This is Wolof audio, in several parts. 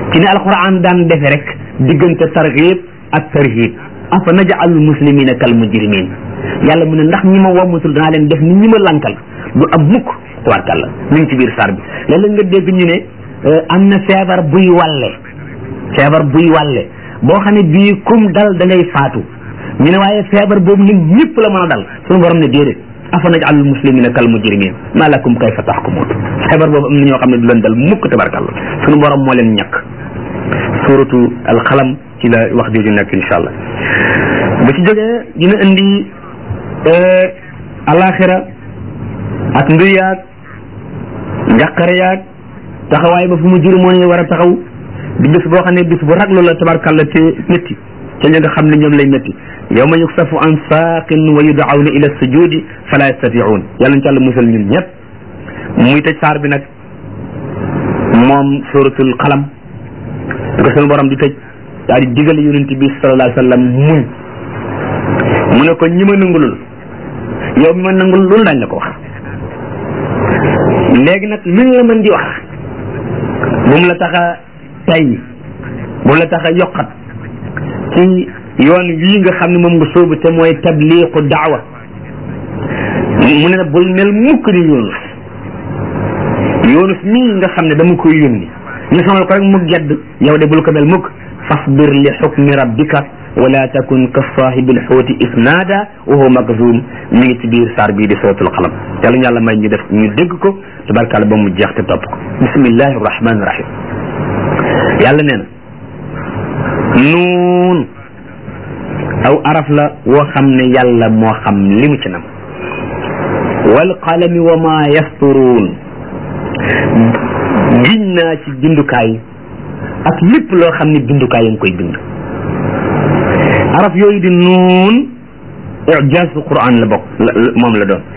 ci ne alquran daan defe rek diggante targhib ak tarhib afa naj'alul muslimina kal mujrimin yàlla mu ne ndax ñi ma wommatul danaa leen def ni ñi ma lankal du am mukk tabarkàlla mi ngi ci biir sar bi léeg-léeg nga dégg ñu ne am na feebar buy wàlle feebar buy wàlle boo xam ne bii kum dal da ngay faatu ñu ne waaye feebar boobu nit ñëpp la mën a dal suñu borom ne déedéet afa naj'alul muslimina kal mujrimin ma lakum kayfa tahkumun feebar boobu am na ñoo xam ne du leen dal mukk tabarkàlla suñu borom moo leen ñàkk suratu alxalam ci la wax jooju nekk insha allah bu ci jógee dina indi alaxira ak mbir yaag njàqare yaag taxawaay ba fu mu jëri moo war a taxaw di bis boo xam ne bis bu raglu la tabarkàlla te métti ca ña nga xam ne ñoom lay métti yawma yuksafu an saaqin wa yud'awna ila sujudi fala yastati'un yàlla ñu ci àlla musal ñun ñëpp muy tëj saar bi nag moom suratul xalam di ko sunu borom di tëj daal di digal yonent bi sallallahu alayhi wa sallam muñ mu ne ko ñi ma nangulul yow mi ma nangul loolu dañ la ko wax léegi nag luñ la mën di wax bu mu la tax a tay bu mu la tax a yokkat ci yoon wii nga xam ne moom nga sóobu te mooy tabliqu daawa mu ne na bul mel mukk ni yoonus yoonus mii nga xam ne dama koy yónni ñu sonal ko rek mu gedd yow de bul ko mel mukk fasbir li xukmi rabbika wala takun ka saahibil xooti isnaada wa huwa makzum mi ngi ci biir saar bii di suratul qalam yàlla ñu yàlla may ñu def ñu dégg ko tabarkàlla ba mu jeex te topp ko bismillahi rahmani rahim yàlla nee na nuun aw araf la woo xam ne yàlla moo xam li mu ci nam wal qalami wa ma yasturuun giñ naa ci bindukaay ak lépp loo xam ne bindukaay ya ngi koy bind araf yooyu di nuun ijaazu quran la bokk moom la doon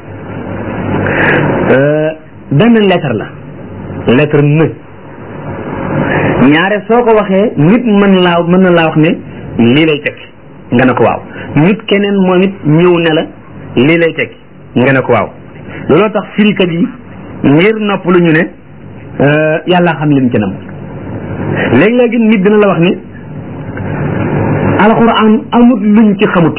benn lettre la lettre ne ñaare soo ko waxee nit mën laa mën na laa wax ne lii lay tekki nga ne ko waaw nit keneen moom it ñëw ne la lii lay tekki nga ne ko waaw looloo tax firikat yi ngir nopp lu ñu ne yàlla xam lim ci nam léegi-léegi nit dina la wax ne alquran amut luñ ci xamut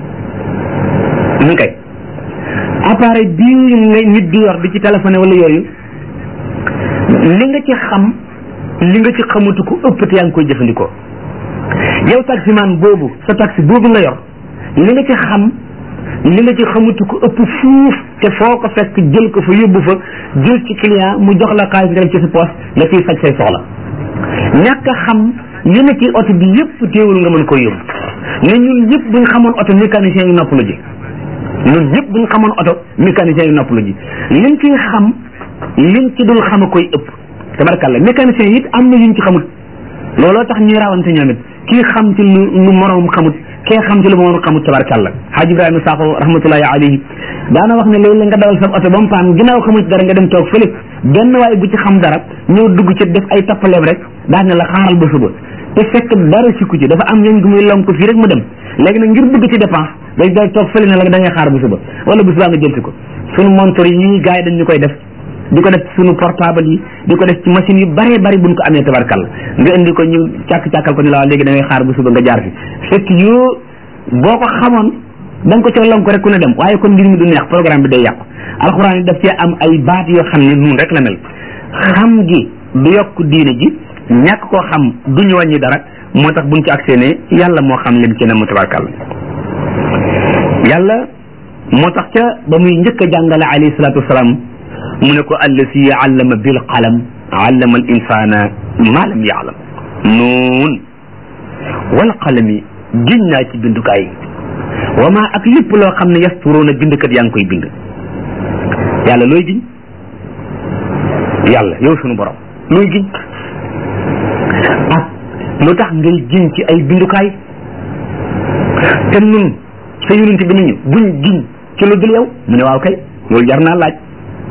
ñu kay appareil bii nga nit di yor di ci téléphoné wala yooyu li nga ci xam li nga ci xamutu ko ëpp te yaa ngi koy jëfandikoo yow taximan boobu sa taxi boobu nga yor li nga ci xam li nga ci xamutu ko ëpp fuuf te foo ko fekk jël ko fa yóbbu fa jël ci client mu jox la xaalis nga def ci sa poche nga ciy faj say soxla ñàkk a xam li ne ci oto bi yëpp teewul nga mën koy yóbbu ne ñun ñëpp buñ xamoon oto mécanicien yu noppalu ji ñun ñëpp buñ xamoon oto mécanicien yu noppalu ji liñ ciy xam liñ ci dul xam a koy ëpp tabarkalla mécanicien it am na yuñ ci xamut looloo tax ñuy rawante ñoom it kii xam ci lu lu moroom xamut kee xam ci lu moroom xamut tabarkalla Haji Ibrahima Sakho rahmatullahi alayhi daana wax ne léeg-léeg nga dawal sa oto ba mu paan ginnaaw xamut dara nga dem toog fële benn waaye bu ci xam dara ñëw dugg ci def ay tappaleem rek daal ne la xaaral ba suba te fekk dara sikku ci dafa am leen gu muy lonk fii rek mu dem léegi nag ngir dugg ci dépense day day toog fële ne la da ngay xaar bu suba wala bu subaa nga jël si ko sunu montor yi gars yi dañ ñu koy def di ko def sunu portable yi di ko def ci machine yu bëree bëri buñ ko amee tabarkal nga indi ko ñu càkk-càkkal ko ni la léegi da ngay xaar bu suba nga jaar fi fekk yoo boo ko xamoon da nga ko ca lonk rek ku ne dem waaye kon mbir mi du neex programme bi day yàqu alxuraan yi daf cee am ay baat yoo xam ne nun rek la mel xam gi du yokk diine ji ñàkk koo xam duñu wàññi dara moo tax buñ ci agsee ne yàlla moo xam lim ci ne mu tabarkal yàlla moo tax ca ba muy njëkk a jàngale alayhi salaatu wasalaam mu ne ko allasi allama bil qalam allama al insana ma lam yaalam nuun wal qalami giñ naa ci bindukaay wa ma ak lépp loo xam ne yasturuuna bindkat yaa ngi koy bind yàlla looy giñ yàlla yow sunu borom looy giñ ak lu tax ngay giñ ci ay bindukaay te nun sa yonent bi nañu buñ giñ ci lu dul yow mu ne waaw kay loolu jar naa laaj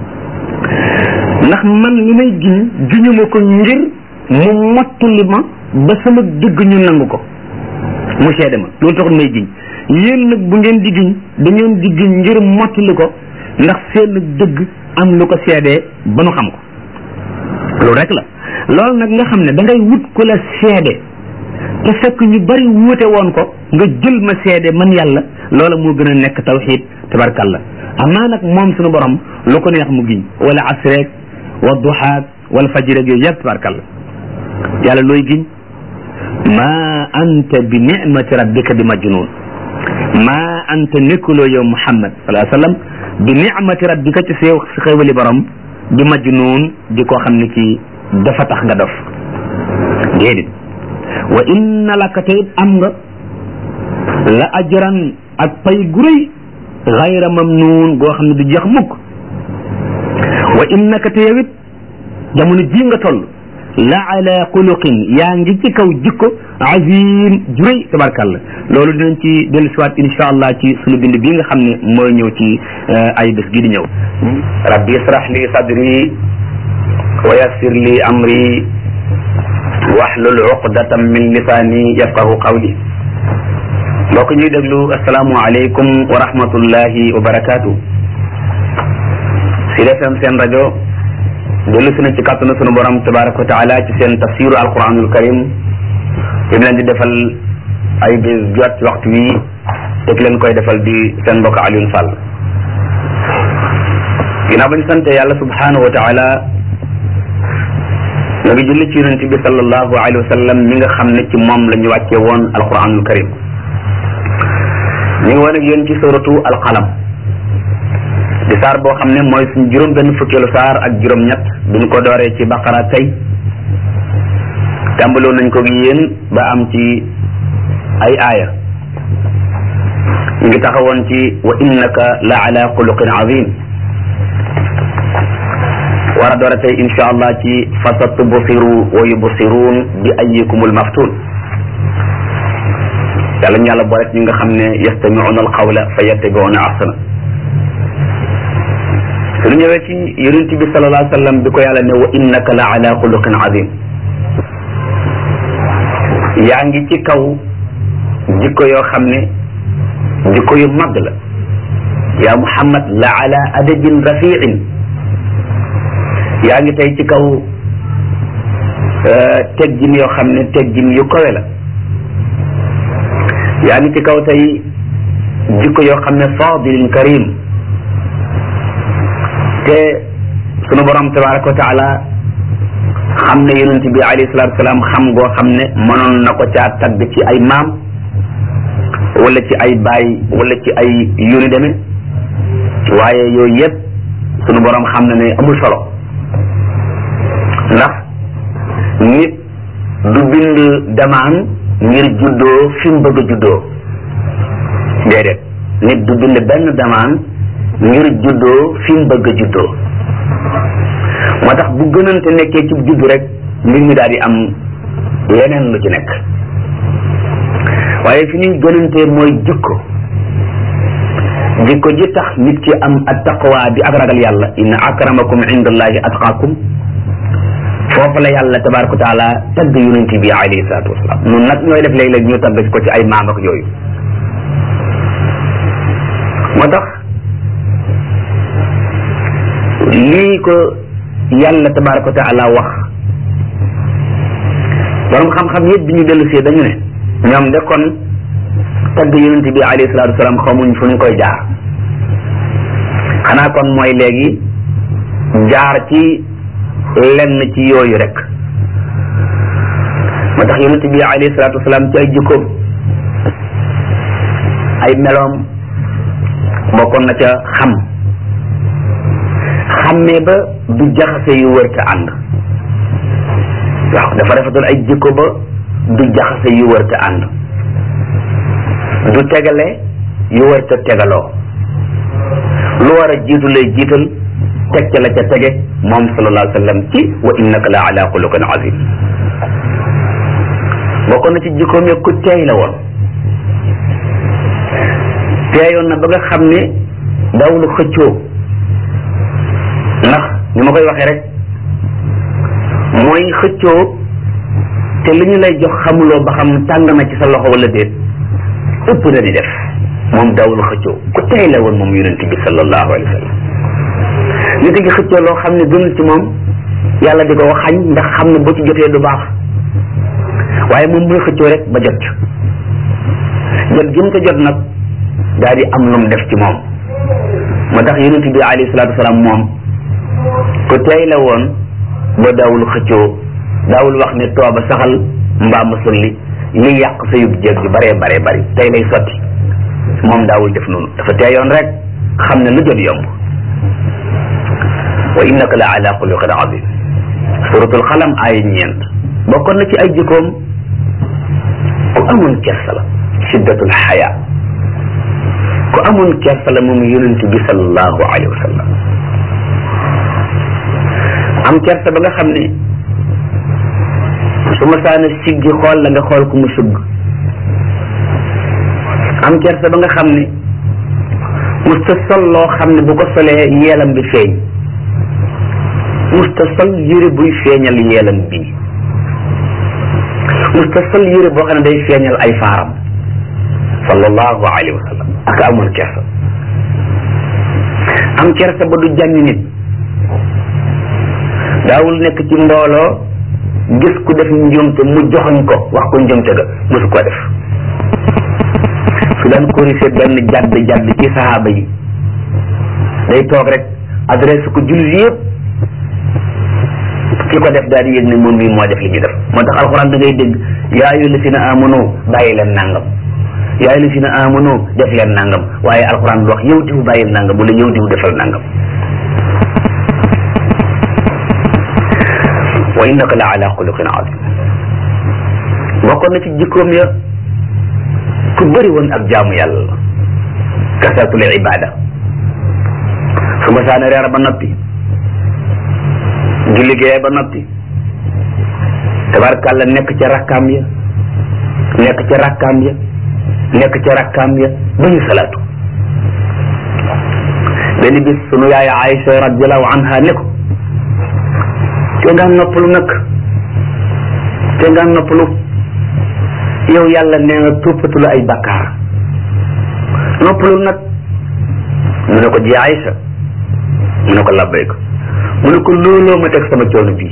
ndax man li may giñ giñuma ko ngir mu mottali ma ba sama dëgg ñu nangu ko mu seede ma loolu taxul may giñ yéen nag bu ngeen di giñ da ngeen di giñ ngir mottali ko ndax seen dëgg am lu ko seedee ba nu xam ko loolu rek la loolu nag nga xam ne da ngay wut ku la seede te fekk ñu bari wuute woon ko nga jël ma seede man yàlla loola moo gën a nekk tawxiid tabarkalla amaa nag moom suñu borom lu ko neex mu giñ wala asreek wa duxaak wala fajirek yooyu yëpp tabarkalla yàlla looy giñ ma anta bi nicmati rabbika bi majnun ma anta nekkuloo yow muhammad salaa sallam bi nicmati rabbika ci seew si xéewali borom bi majnun di koo xam ne kii dafa tax nga dof déedéet wa inna laka te it am nga la ajran ak pay gu rëy xayra mamnuun goo xam ne du jeex mukk wa innaka te yow it jamono ji nga toll la ala xuluqin yaa ngi ci kaw jikko azim ju rëy tabarkàlla loolu dinañ ci dellu siwaat insha allah ci sunu bind bi nga xam ne mooy ñëw ci ay bés gi di ñëw rabbi israh li sadri wa yassir li amri wahlul uqdatam min lisaani yafqahu qawli mbokk ñuy déglu asalaamu aleykum wa rahmatullahi wa barakaatu Sud FM seen rajo dellu si na ci kàttanu sunu borom tabaraka wa taala ci seen tafsiru alquranul karim bi mu leen di defal ay bés jot ci waxtu wi te ki leen koy defal di seen mbokk Alioune Sall ginnaaw ba ñu sante yàlla subhanahu wa taala nga ngi julli ci yonent bi sallallahu alayhi wa sallam mi nga xam ne ci moom la ñu wàccee woon alquranul karim ñu ngi woon ak yéen ci suratu alqalam di saar boo xam ne mooy suñ juróom benn fukkeelu saar ak juróom ñett buñ ko dooree ci baqara tey tàmbaloo nañ ko yéen ba am ci ay aaya ñu ngi taxawoon ci wa innaka la ala xuluqin azim war a doora tey insha allah ci fasatubsiru wa yubsiruun bi ayikumul maftun yàlla ñu yàlla boole ñi nga xam ne yastamiuna alqawla fa yattabiuna ahsana suñu ñëwee ci yonent bi sallallahu alayhi wa sallam bi ko yàlla ne wa innaka la ala xuluqin azim yaa ngi ci kaw jikko yoo xam ne jikko yu mag la yaa muhammad la ala adabin rafiin yaa ngi tey ci kaw teggin yoo xam ne teggin yu kawe la yaa ngi ci kaw tey jikko yoo xam ne fadilin karim te sunu borom tabaraka wa taala xam ne yonent bi alayhi salatu wasalaam xam goo xam ne mënoon na ko caa tagg ci ay maam wala ci ay baay wala ci ay yuni deme waaye yooyu yëpp sunu borom xam na ne amul solo ndax nit du bind damaan ngir juddoo fi mu bëgg a juddoo déedéet nit du bind benn damaan ngir juddoo fi mu bëgg a juddoo moo tax bu gënante nekkee ci juddu rek mbir mi daal di am leneen lu ci nekk waaye fi ñuy gënantee mooy jikko jikko ji tax nit ki am at taqwa di ak ragal yàlla inna akramakum indallahi atqaakum foofu la yàlla tabaraka wa taala tagg yonent bi alayhi salaatu wasalaam nun nag ñooy def léeg-léeg ñu tagg ko ci ay maam ak yooyu moo tax lii ko yàlla tabaraka wa taala wax borom xam-xam yëpp bi ñu dellu see dañu ne ñoom de kon tagg yonent bi alayhi salaatu wasalaam xamuñ fu ñu koy jaar xanaa kon mooy léegi jaar ci lenn ci yooyu rek moo tax yonent bi alayhi salaatu wasalaam ci ay jikkoom ay meloom bokkoon na ca xam xammee ba du jaxase yu wër te ànd waaw dafa rafetoon ay jikko ba du jaxase yu wër te ànd du tegale yu wër te tegaloo lu war a jiitu lay jiital teg ca la ca tege moom sallallahu alayhi wa sallam ci wa innaka la ala xuluqin azim bokkoon na ci jikkoom ya ku teey la woon teeyoon na ba nga xam ne dawlu xëccoo ndax ni ma koy waxee rek mooy xëccoo te li ñu lay jox xamuloo ba xam tàng na ci sa loxo wala déet ëpp na di def moom dawlu xëccoo ku teey la woon moom yonent bi sallallahu alayhi wa sallam nit ngi xëccoo loo xam ne gënul ci moom yàlla di ko xañ ndax xam ne bu ci jotee du baax waaye moom muy xëccoo rek ba jot jot gi mu ko jot nag daal di am lu mu def ci moom moo tax yonent bi alayhi salaatu wasalaam moom ku tey la woon ba daawul xëccoo daawul wax ne tooba saxal mbaa ma sulli li yàq sa yub jéeg ju baree baree bari tey lay sotti moom daawul def noonu dafa teeyoon rek xam ne lu jot yomb wa innaka la ala xuluqin azim suratul xalam ay ñeent bokkoon na ci ay jikkoom ku amoon kersa la shiddatul xaya ku amoon kersa la moom yonent bi sallallahu alayhi wa sallam am kersa ba nga xam ne su ma saana siggi xool la nga xool ku mu sugg am kersa ba nga xam ne musta sol loo xam ne bu ko solee yeelam bi feeñ musta sol yére buy feeñal yeelam bi musta sol yére boo xam ne day feeñal ay faaram sallallahu alayhi wa sallam ak amoon kersa am kersa ba du jànni nit daawul nekk ci mbooloo gis ku def njuumte mu joxoñ ko wax ko njuumte ga mosu ko def su daan corrigé benn jàdd jàdd ci saxaaba yi day toog rek adresse ko jullit yëpp ki ko def daal di yëg ne moom mii moo def li ñu def moo tax alxuraan da ngay dégg yaa ayyuha llazina amanu bàyyi leen nangam yaa ayyuha llazina amanu def leen nangam waaye alxuraan du wax yow diw bàyyi nangam wala yow diw defal nangam wa innaka la ala xuluqin azim bokkoon na ci jikkoom ya ku bëri woon ak jaamu yàlla la kasratul ibada su ma saana reer ba noppi julli gee ba noppi tabarkàlla nekk ca rakkaam ya nekk ca rakkaam ya nekk ca rakkaam ya ba ñu salaatu benn bis sunu yaay Aïcha radiallahu anha ne ko te nga noppalu nag te nga noppalu yow yàlla nee nga tuppatu la ay bakkaar noppalu nag mu ne ko ji Aïcha mu ne ko labbayka mu ne ko looloo ma teg sama coono bii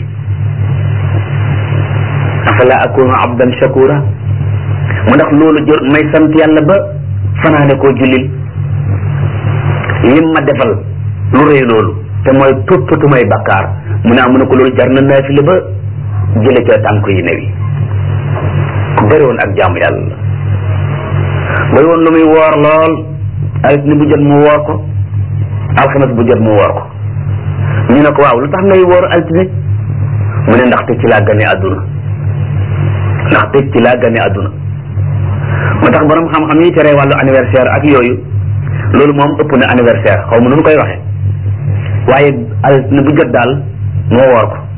afala akunu abdan shakura mu ndax loolu jër may sant yàlla ba fanaane koo jullil lim ma defal lu rëy loolu te mooy tuppatu may bakkaar mu ne mu ne ko loolu jar na naafile ba jële ca tànk yi newi ku bëri woon ak jaamu yàlla la bëri woon lu muy woor lool altine bu jot mu woor ko alxames bu jot mu woor ko ñu ne ko waaw lu tax ngay woor altine mu ne ndaxte ci laa gane àdduna ndaxte ci laa gane àdduna moo tax borom xam-xam yi tere wàllu anniversaire ak yooyu loolu moom ëpp na anniversaire xaw ma nu mu koy waxee waaye altine bu jot daal moo woor ko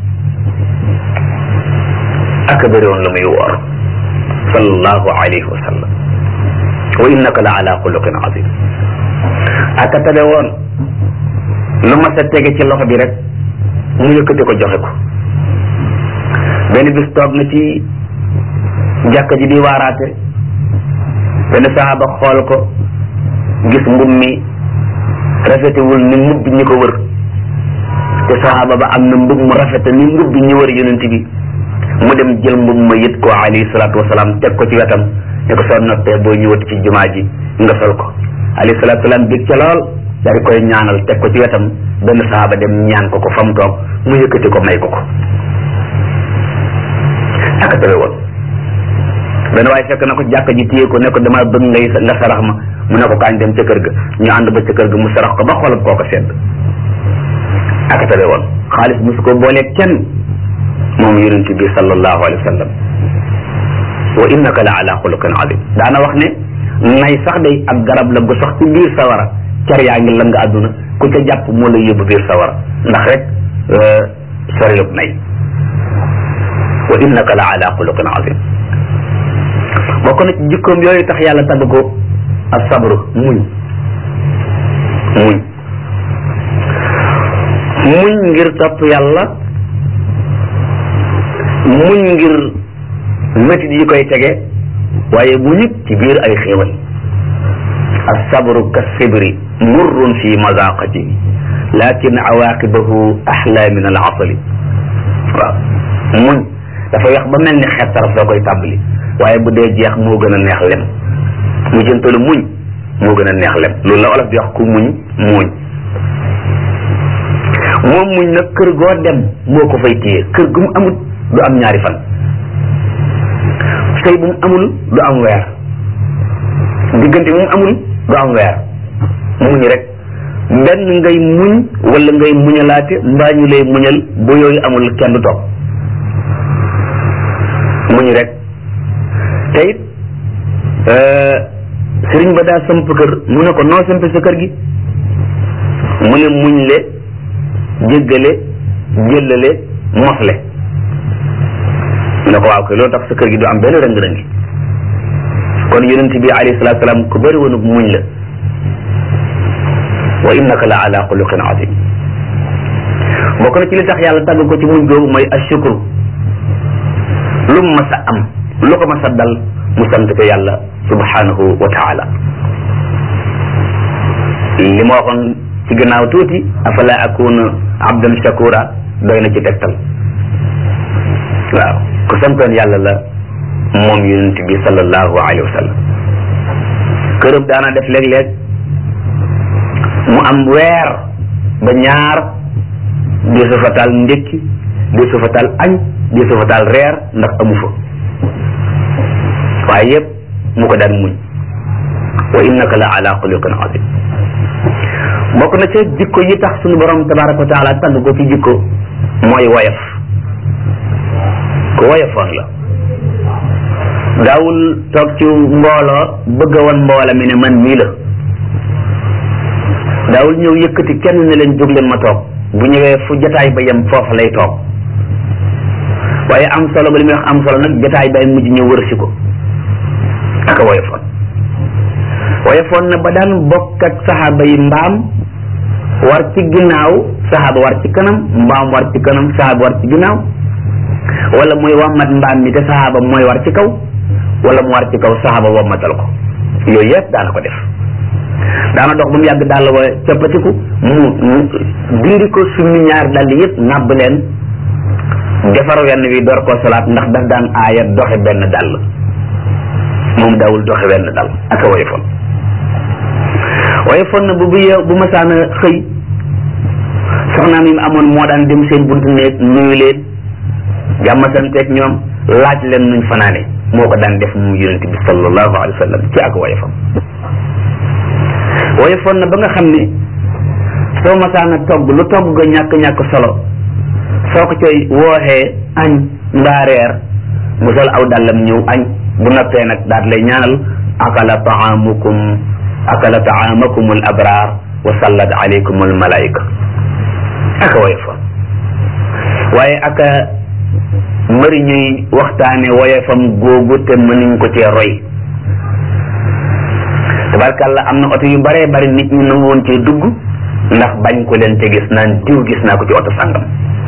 ak bëri woon lu muy woor sallallahu alayhi wa sallam wa innaka la ala xuluqin azim ak tabe woon lu ma sa tege ci loxo bi rek mu yëkkati ko joxe ko benn bis toog na ci jàkka ji di waaraate benn saxaaba xool ko gis mbub mi rafetewul ni mbub bi ñi ko wër te saxaaba ba am na mbub mu rafete ni mbub bi ñu wër yonent bi mu dem jël mbub ma yët ko alayhi salaatu wasalaam teg ko ci wetam ne ko soo noppee boo ñëwati ci jumaa ji nga sol ko alayhi salaatu wasalaam bég ca lool daal di koy ñaanal teg ko ci wetam benn saxaaba dem ñaan ko ko fa mu toog mu yëkkati ko may ko ko aka tawe woon benn waaye fekk na ko jàkka ji téye ko ne ko dama bëgg ngay nga sarax ma mu ne ko kaañ dem ca kër ga ñu ànd ba ca kër ga mu sarax ko ba xolam koo ko sedd aka tawe woon xaalis musu ko boolee kenn moom yonent bi sallallahu alayhi wa sallam wa innaka la ala xuluqin azim daana wax ne nay sax day ak garab la gu sax ci biir sawara car yaa ngi lëng àdduna ku ca jàpp moo lay yóbbu biir sawara ndax rek sorilub nay wa innaka la ala xuluqin azim bokk na ci jikkoom yooyu tax yàlla tagg ko asabru muñ muñ muñ ngir topp yàlla muñ ngir métit yi koy tege waaye muñit ci biir ay xéewal asabru kasibri murrun fi mazaqati lakin awaqibahu ahla min al asali waaw muñ dafa weex ba mel ni xeet saraf soo koy tàmbali waaye bu dee jeex moo gën a neex lem mu jëntalu muñ moo gën a neex lem loolu la olof di wax ku muñ muuñ moom muñ nag kër goo dem moo ko fay téye kër gu mu amul du am ñaari fan sëy bu mu amul du am weer diggante bu mu amul du am weer muñ rek benn ngay muñ wala ngay muñalaate mbaa ñu lay muñal bu yooyu amul kenn du toog muñ rek te it sëriñ ba daa samp kër mu ne ko noo samp sa kër gi mu ne muñ le jéggale jëllale mosle mu ne ko waaw kay loolu tax sa kër gi du am benn rëng-rëngi kon yonent bi alayhi salaatu salaam ku bëri woon muñ la wa innaka la ala xuluqin azim bokk na ci li tax yàlla tàgg ko ci muñ googu mooy ashukru lu mu mas a am lu ko mas a dal mu sant ko yàlla subhanahu wa taala li ma waxoon ci gannaaw tuuti afala akuna abdan shakura doy na ci tegtal waaw ku santoon yàlla la moom yonent bi sallallahu alayhi wa sallam këram daana def léeg-léeg mu am weer ba ñaar di su fa taal ndékki di su fa taal añ di su fa taal reer ndax amu fa waaye yëpp mu ko daan muñ wa innaka la ala xuluqin azim bokk na ca jikko yi tax suñu borom tabaraka wa taala tagg ko ci jikko mooy woyof ku woyofoon la daawul toog ci mbooloo bëgg a wan mboola mi ne man mii la daawul ñëw yëkkati kenn ne leen jóg leen ma toog bu ñëwee fu jataay ba yem foofa lay toog waaye am solo ba li muy wax am solo nag jataay bay mujj ñëw wërsi ko aka woyofoon woyofoon na ba daan bokk ak saxaaba yi mbaam war ci ginnaaw saxaaba war ci kanam mbaam war ci kanam saxaaba war ci ginnaaw wala muy wammat mbaam mi te saxaaba mooy war ci kaw wala mu war ci kaw saxaaba wammatal ko yooyu yëpp daana ko def daana dox ba mu yàgg dàll wa cappatiku mu dindi ko summi ñaar dàll yëpp nàbb leen defar wenn wi door koo solaat ndax daf daan aaya doxe benn dàll moom daawul doxe wenn dàll aka woyofoon woyofoon na bu bu yeew bu masaana xëy soxnaam yi mu amoon moo daan dem seen buntu néeg nuyu leen jàmmasanteeg ñoom laaj leen nuñ fanaane moo ko daan def mu yonente bi sallallahu alayhi wa sallam ci ak woyofam woyofoon na ba nga xam ne soo masaana togg lu togg ga ñàkk-ñàkk solo soo ko coy wooxee añ mbaa reer mu sol aw dàllam ñëw añ bu noppee nag daat lay ñaanal akala taamukum akala taamakum al abrar wa sallat alaykum al malaika aka woyofoon waaye aka mbëri ñuy waxtaane woyofam googu te mënuñ ko cee roy tabarkàlla am na oto yu baree bari nit ñi nangu woon cee dugg ndax bañ ko leen te gis naan diw gis naa ko ci oto sàngam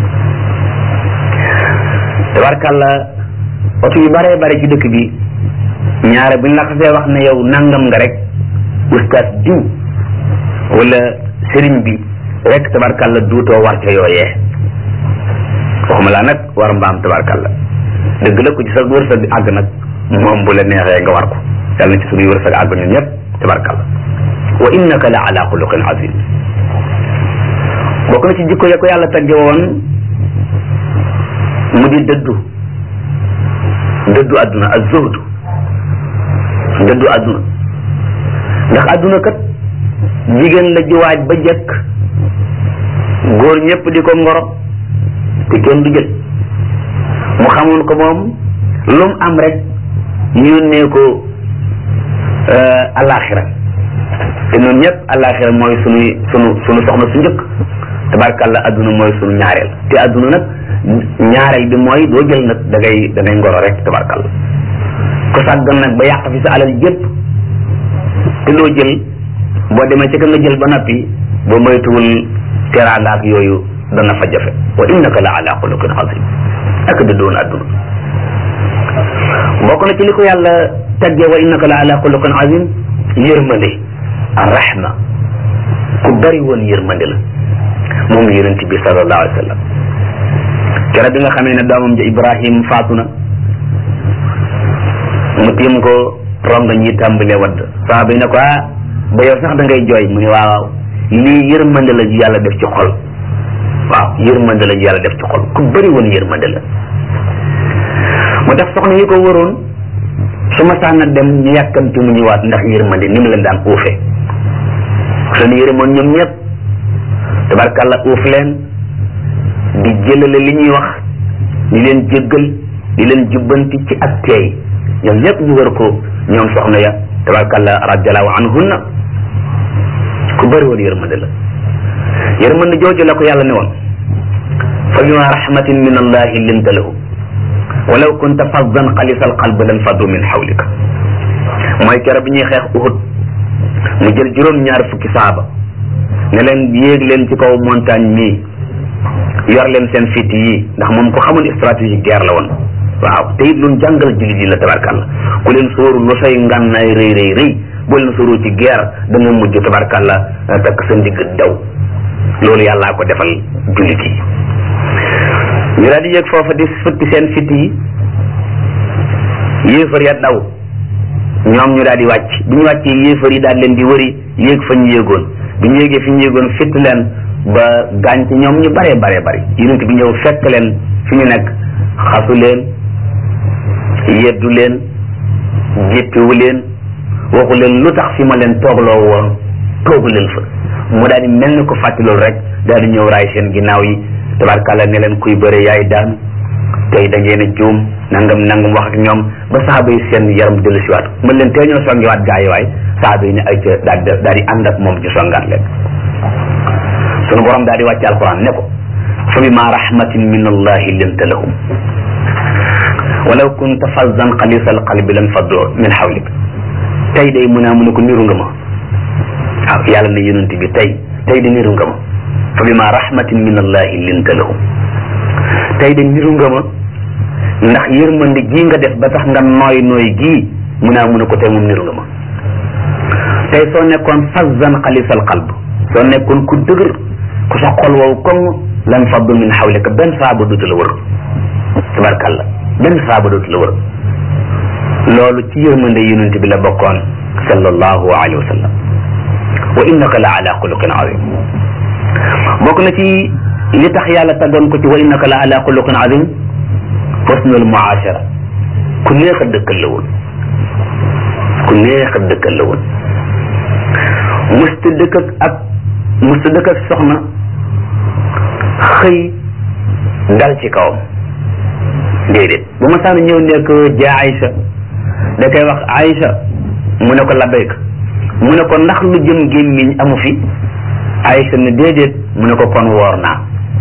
tabarkàlla oto yu baree bari ci dëkk bi ñaare buñ la xasee wax ne yow nangam nga rek ustaas diw wala sëriñ bi rek tabarkàlla duutoo war ca yooyee waxuma laa nag war mbaam tabarkàlla dëgg la ko ci sa wërsëg bi àgg nag moom bu la neexee nga war ko yàlla na ci suñuy wërsëg àgg ñun ñëpp tabarkàlla wa innaka la ala xuluqin azim bokk na ci jikko ya ko yàlla tagge woon mu di dëddu dëddu àdduna ak zuhdu dëddu àdduna ndax àdduna kat jigéen la ji waaj ba jëkk góor ñëpp di ko ngoro te kenn du jël mu xamoon ko moom lu mu am rek yónnee ko alaxira te ñun ñëpp alaxira mooy sunuy sunu sunu soxna su njëkk tabarkàlla adduna mooy sunu ñaareel te adduna nag ñaareel bi mooy doo jël nag da ngay da ngay ngoro rek tabarkàlla ku sàggan nag ba yàq fi sa alal yëpp te doo jël boo demee ci ka nga jël ba noppi ba moytuwul teraanga ak yooyu dana fa jafe wa innaka la ala xuluqin azim ak da doon adduna bokk na ci li ko yàlla taggee wa innaka la ala xuluqin azim yërmande arrahma ku bari woon yërmande la moom yonent bi sallallahu alayhi wa sallam keroog bi nga xamee ne doomam ja Ibrahim faatu na mu tiim ko ronga ñi tàmbalee wadd saaba yi ne ko ah ba yow sax da ngay jooy mu ne waaw lii yërmande la ju yàlla def ci xol waaw yërmande la ju yàlla def ci xol ku bëri woon yërmande la mu tax soxna yi ko waroon su ma sànna dem ñu yàkkamti mu ñëwaat ndax yërmande ni mu leen daan uufe leen yërëmoon ñoom ñëpp tabarkàlla uuf leen di jëlale li ñuy wax di leen jéggal di leen jubbanti ci ak teey ñoom ñëpp ñu war ko ñoom soxna ya tabarkàlla radiallahu anhunna ku bëri woon yërmande la yërmande jooju la ko yàlla ne woon fa bima rahmatin min allahi linta lahu walaw kunta faddan xalisa alqalb lan faddu min xawlika mooy kero bi ñuy xeex uhud mu jël juróom ñaar fukki saaba ne leen yéeg leen ci kaw montagne mii yor leen seen fit yi ndax moom ko xamul stratégie guerre la woon waaw te it luñ jàngal jullit yi la tabarkàlla ku leen sóoru lu say ngànnaay rëy rëy rëy boo leen sóoru ci guerre da nga mujj tabarkàlla takk sa ndigg daw loolu yàllaa ko defal jullit yi ñu daal di yéeg foofa di futti seen fit yi yéefar ya daw ñoom ñu daal di wàcc bi ñu wàccee yéefar yi daal leen di wëri yéeg fa ñu yéegoon bi ñu yéegee fi ñu yéegoon fitt leen ba gaañ ci ñoom ñu bare bare bari yonent bi ñëw fekk leen fi ñu nekk xasu leen yeddu leen jéppiwu leen waxu leen lu tax fi ma leen toogloo woon toogu leen fa mu daal di mel ni ko fàtti loolu rek daal di ñëw raay seen ginnaaw yi tabarkàlla ne leen kuy bëre yaay daan tey da ngeen a juum nangam nangam wax ak ñoom ba saaba yi seen yaram dellu siwaat mën leen tee ñoo songiwaat gaa yi waay saaba yi ne ay ca daal di daal di ànd ak moom ci songaat leen sunu borom daal di wàcce alquran ne ko fa bima rahmatin min allahi linta lahum walaw kunta fazzan xalisa alqalbi lan faddu min xawlik tey day mu naa mu ne ko niru nga ma waaw yàlla ne yonent bi tey tey de niru nga ma fa bima rahmatin min allahi linta lahum tey de niru nga ma ndax yërmande gii nga def ba tax nga nooy nooy gii mu naa mu ne ko tey moom niru nga ma tey soo nekkoon fazzan xalisal qalb soo nekkoon ku dëgër ku sa xol wow koŋ lan faddu min xawlika benn saaba dootu la wër tabarkàlla benn saaba dootu la wër loolu ci yërmande yonent bi la bokkoon sallallahu alayhi wa sallam wa innaka la ala xuluqin azim bokk na ci li tax yàlla taggoon ko ci wa innaka la ala xuluqin azim husnul muashara ku neex a dëkkal la woon ku neex a dëkkal la woon musta dëkk ak ak musta dëkk ak soxna xëy dal ci kawam déedéet bu ma saan ñëw nekk jaa Aïcha da koy wax Aïcha mu ne ko labbayk mu ne ko ndax lu jëm gémmiñ amu fi Aïcha ne déedéet mu ne ko kon woor naa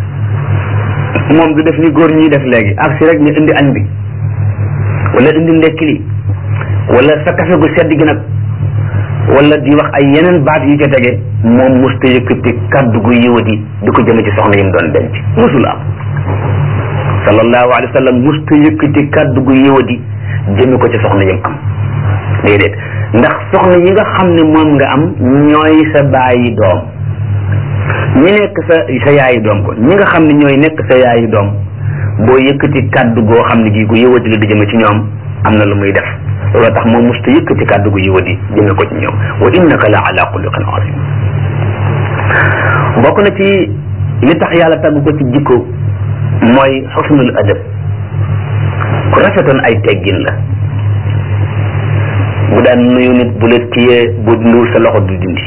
moom du def ni góor ñuy def léegi ak si rek ñu indi añ bi wala indi ndekki li wala sa kafe gu sedd gi nag wala di wax ay yeneen baat yu ca tege moom musta yëkkati kaddu gu yiwati di ko jëme ci soxna yi mu doon denc musul am sallallahu alayhi wa sallam musta yëkkati kaddu gu yiwati jëme ko ci soxna yi mu am déedéet ndax soxna yi nga xam ne moom nga am ñooy sa bàyyi doom ñi nekk sa sa yaayi doom ko ñi nga xam ne ñooy nekk sa yaayi doom boo yëkkati kaddu goo xam ne gii gu yëwati la di jëme ci ñoom am na lu muy def loolu tax moom musta yëkkati kaddu gu yëwati jëme ko ci ñoom wa innaka la ala xuluqin azim bokk na ci li tax yàlla tagg ko ci jikko mooy xusnul adab ku rafetoon ay teggin la bu daan nuyu nit bu la téyee bu nuur sa loxo du dindi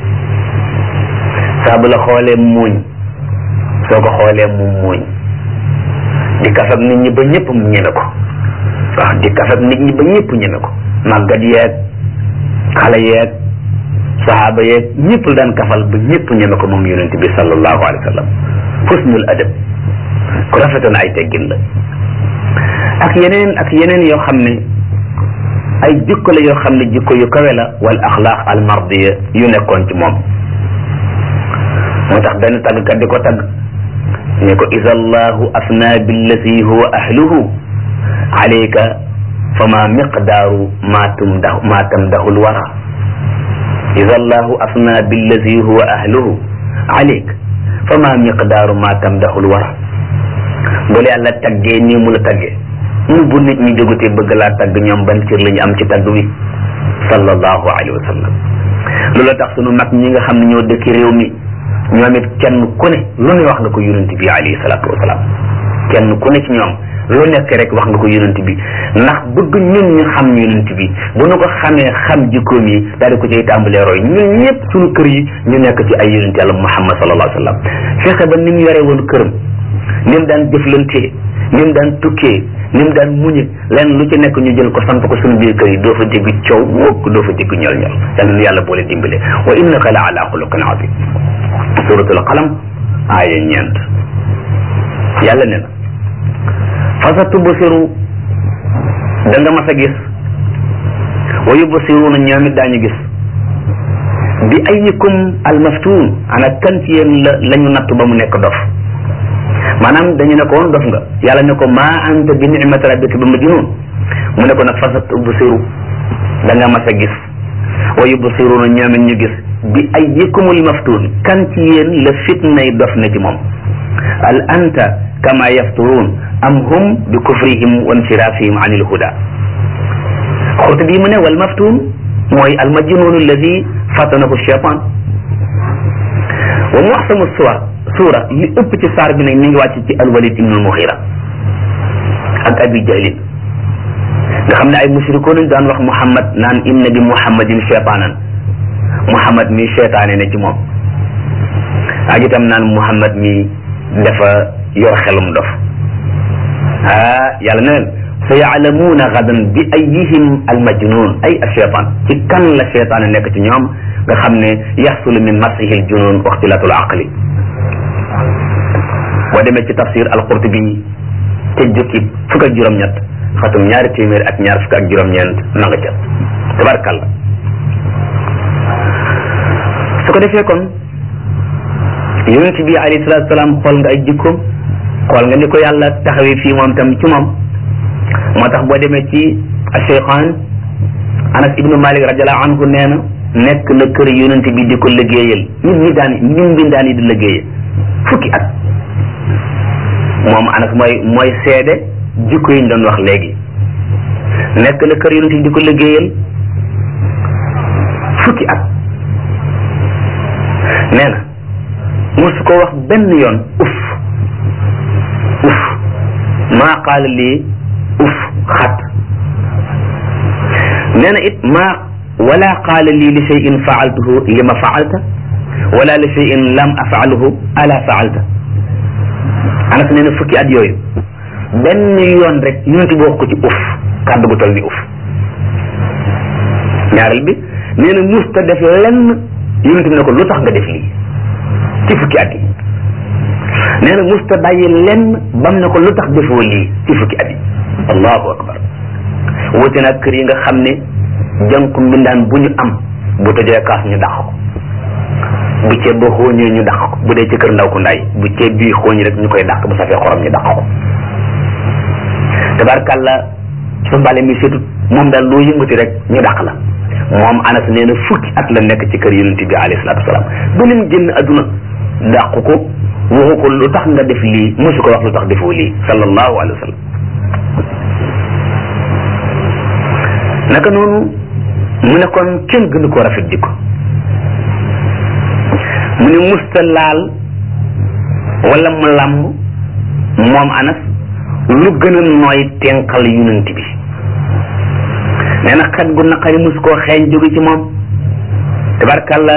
saa bu la xoolee muuñ soo ko xoolee mu muuñ di kaf ak nit ñi ba ñëpp mu ñeme ko waaw di kaf ak nit ñi ba ñëpp ñeme ko màggat yeeg xale yeeg saxaaba yeeg ñëpp la daan kafal ba ñëpp ñeme ko moom yonent bi sallallahu alayhi wa sallam husnul adab ku rafetoon ay teggin la ak yeneen ak yeneen yoo xam ne ay jikko la yoo xam ne jikko yu kawe la wal axlaaq al mardiya yu nekkoon ci moom moo tax benn tàggkat di ko tagg ne ko isa allahu afna billati huwa ahluhu alayka fama miqdaaru ma tumdahu ma tamdahu lwara isa allahu afna billati huwa ahluhu alayk fama miqdaaru ma tamdahu lwara bu la yàlla taggee nii mu la taggee mu bu nit ñi jógutee bëgg laa tagg ñoom ban cër la ñu am ci tagg wi sallallahu alayhi wa sallam loolu tax sunu mag ñi nga xam ne ñoo dëkki réew mi ñoom it kenn ku ne lu ne wax nga ko yonent bi alayhi salaatu wasalaam kenn ku ne ci ñoom lu nekk rek wax nga ko yonent bi ndax bëgg ñun ñu xam yonent bi bu nu ko xamee xam jikkoom yi daal di ko cay tàmbalee roy ñun ñëpp suñu kër yi ñu nekk ci ay yonent yàlla muhammad sallallahu alayhi wa sallam fexe ba ni mu yore woon këram ni mu daan jëflantee ni mu daan tukkee ni mu daan muñe lenn lu ci nekk ñu jël ko sant ko suñu biir kër yi doo fa dégg coow mukk doo fa dégg ñol ñol yal na yàlla boole dimbale wa innaka la ala xuluqin azim suratul qalam aaya ñeent yàlla ne na fa sa tubsiru da nga mas a gis wa yubsiruuna ñoom it daañu gis bi ayikum almaftuun ana kan ci yéen la la ñu natt ba mu nekk dof maanaam dañu ne ko woon dof nga yàlla ne ko maa anta bi nicmati rabbika bi majnun mu ne ko nag fa sa tubsiru da nga mas a gis wa yubsiruuna ñoom it ñu gis bi ayikumul maftuun kan ci yéen la fitnay dof na ci moom al anta kama yafturun am hum bi kufrihim wa insirafihim an il huda xurtu bii mu ne wal maftuun mooy al majnun alladi fatanahu cheytan wa muxsamu suwar suura li ëpp ci saar bi nag mi ngi wàcc ci al walid ibnu muxira ak abi jahlin nga xam ne ay mushrikoon lañ daan wax muhammad naan inna bi muhammadin cheytaanan muhammad mi cheytaane ne ci moom ak itam naan muhammad mi dafa yor xelum dof ah yàlla ne leen sa yaalamuuna gadan bi ayihim almajnun ay acheytan ci kan la cheytaane nekk ci ñoom nga xam ne yaxsulu min masihi aljunun wa ixtilaatul aqli boo demee ci tafsir alqurtubi ca jukki fukk ak juróom-ñett xatum ñaari téeméer ak ñaar fukk ak juróom-ñeent na nga ca tabarkàlla su ko defee kon yonent bi alayhi salaatu salaam xool nga ay jikkoom xool nga ni ko yàlla taxawee fii moom tam ci moom moo tax boo demee ci cheikhan anas ibnu malik radiallahu anhu nee na nekk na kër yonent bi di ko liggéeyal nit ñi daan ñun mbindaan yi di liggéeyal fukki at moom anas mooy mooy seede jikko yi ñu doon wax léegi nekk na kër yonent bi di ko liggéeyal fukki at nee na mosu ko wax benn yoon uf uf maa qaala lii uf xat nee na it maa wala qaala lii li cheyin faaltuhu li ma faalta wala li cheyin lam afaaluhu ala faalta anas nee na fukki at yooyu benn yoon rek yonent bi wax ko ci uf kàddu gu toll ni uf ñaareel bi nee na musta def lenn yonent bi ne ko lu tax nga def lii ci fukki at yi nee na musta bàyyi lenn bam ne ko lu tax defoo lii ci fukki at yi allahu akbar wuute nag kër yi nga xam ne jànku mbindaan bu ñu am bu tojee kaas ñu dàq ko bu ceeb ba xooñee ñu dàq ko bu dee ci kër ndaw ku ndaay bu ceeb bii xooñ rek ñu koy dàq bu safee xorom ñu dàq ko tabarkàlla su mbale mi setut moom daal loo yëngati rek ñu dàq la moom anas nee na fukki at la nekk ci kër yonent bi alayhi salaatu wasalaam bu leen génn adduna dàqu ko waxu ko lu tax nga def lii mosu ko wax lu tax defoo lii sallallahu alayhi wa sallam naka noonu mu ne kon kenn gënu koo rafet jikko mu ne musta laal wala mu làmb moom anas lu gën a nooy tenqal yonent bi nee na xet gu naqari mus koo xeeñ jóge ci moom tabarkàlla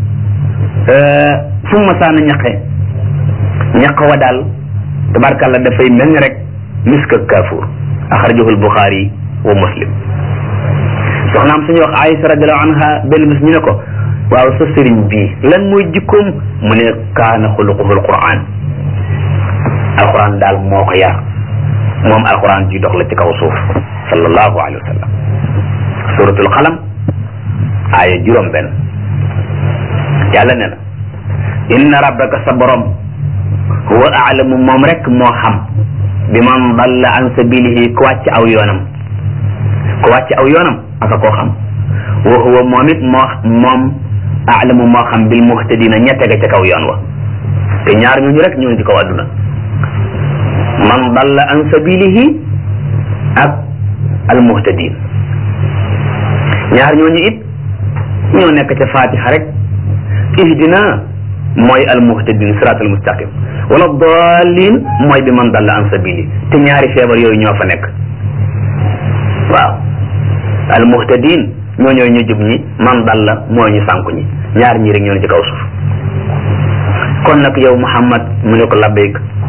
fu mu masaana ñaqe ñaq wa daal tabarkàlla dafay mel ni rek misk ak kaafuur axrajahu albuxaari wa muslim soxnaam suñu wax Aïsa radiallahu anha benn bis ñu ne ko waaw sa sëriñ bii lan mooy jikkoom mu ne kaana xuluquhu alquran alquran daal moo ko yar moom alquran ji dox la ci kaw suuf sallallahu alayhi wa sallam suratul qalam aaya juróom benn yàlla ne na inna rabbaka sa borom huwa aalamu moom rek moo xam bi man dalla an sabilihi ku wàcc aw yoonam ku wàcc aw yoonam aka koo xam wa huwa moom it moo moom aalamu moo xam bil muhtadina ña tege ca kaw yoon wa te ñaar ñooñu rek ñoo ngi ci kaw adduna man dalla an sabilihi ak almuhtadin ñaar ñooñu it ñoo nekk ca fatiha rek ihdina mooy almuhtadin sirat almustaqim wala dalin mooy bi man dalla an sabili te ñaari feebar yooyu ñoo fa nekk waaw almuhtadin ñoo ñooy ñu jub ñi man dalla mooy ñu sànku ñi ñaar ñii rek ñoo ne ci kaw suuf kon nag yow Muhammad mu ne ko labbayk